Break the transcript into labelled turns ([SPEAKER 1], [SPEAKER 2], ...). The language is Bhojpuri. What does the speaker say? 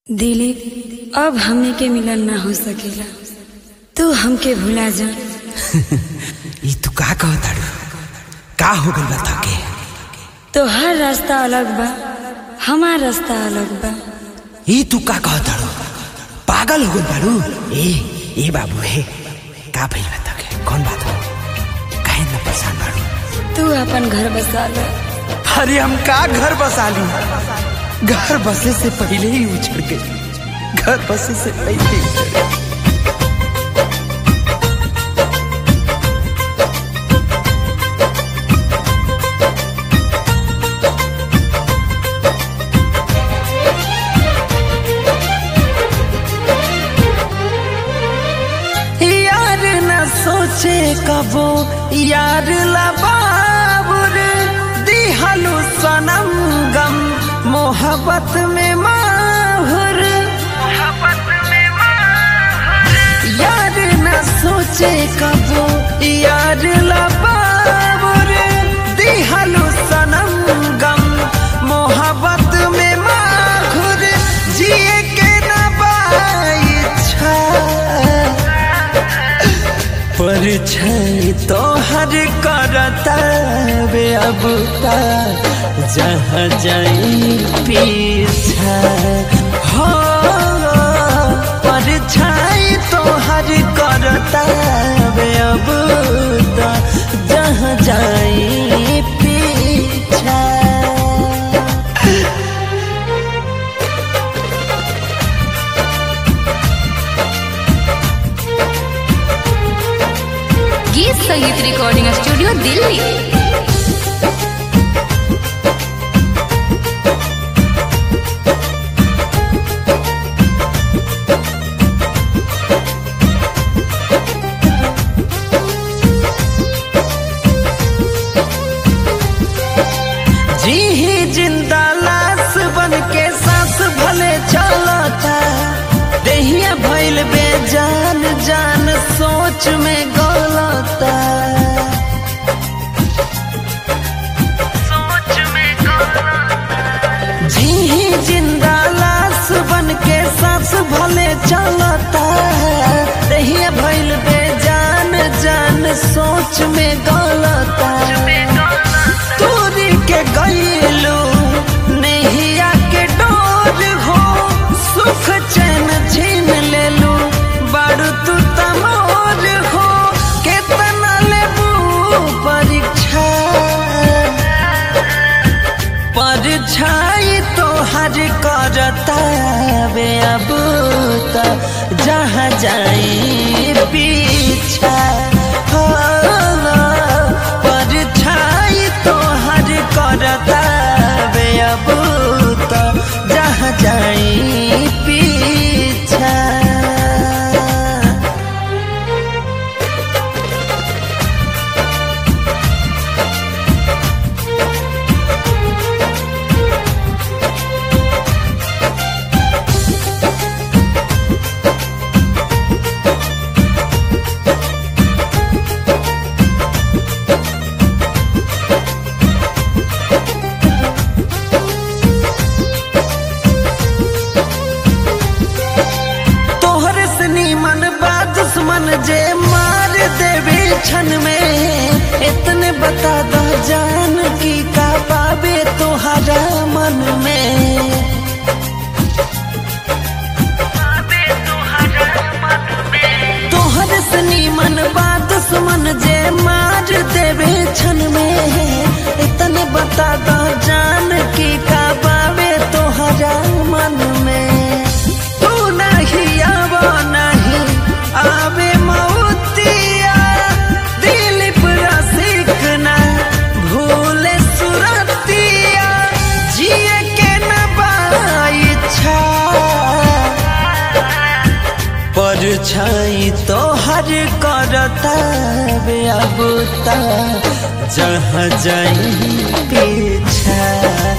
[SPEAKER 1] दिलीप अब हमनी के मिलन ना हो सकेला तू हमके भुला जा
[SPEAKER 2] ई तू का कहताड़ू का हो गइल बा ताके
[SPEAKER 1] तो हर रास्ता अलग बा हमार रास्ता अलग बा
[SPEAKER 2] ई तू का कहताड़ू पागल हो गइल बाड़ू ए ए बाबू हे का भइल बा ताके कौन बात हो काहे ना परेशान बाड़ू
[SPEAKER 1] तू अपन घर बसा ले
[SPEAKER 2] अरे हम का घर बसा ली घर बसे से पहले ही उछड़ गई घर बसे से पहले ही उछड़ गई। यार न सोचे कबो यार लबाबुर दिहलु सनम गम मोहब्बत में माहुर यार न सोचे कबो यार लबाबुर दिहलु सनम गम मोहब्बत में माहुर जिए के न बाइच्छा परछाई तो हर करता बे अब का जहाँ जाई पीछा हो परछाई तो हर करता बे अब का जहाँ जाई पीछा
[SPEAKER 3] गीत संगीत रिकॉर्डिंग स्टूडियो दिल्ली
[SPEAKER 2] जी ही जिंदा लाश बन के सांस भले चलता देहिया भइल बेजान जान सोच में गलता जी ही जिंदा लाश बन के सांस भले चलता देहिया भइल बेजान जान सोच में गलता तोरी के गईलू नैया के डोर हो सुख चैन छीन लेलू बारू तू तमोर हो केतना लेबू परीक्षा परछाई तो हर करता बे अब त जहाँ जाई पीछा हो परछाई तो हर करता बे अब त जहाँ जाई पीछा तोहर से नीमन बा दुश्मन जे मार देवे क्षण में इतने बता दो जान की का पावे तोहरा मन में तोहर से नीमन बा दुश्मन जे मार देवे क्षण में इतने बता दो जान की का पावे तोहरा मन में तू नहीं आवा नहीं आवे मौतिया दिलीप रसिक ना भूले सुरतिया जिए के न बाइच्छा परछाई तो हर करता बे अब ता जहाँ जाई पीछा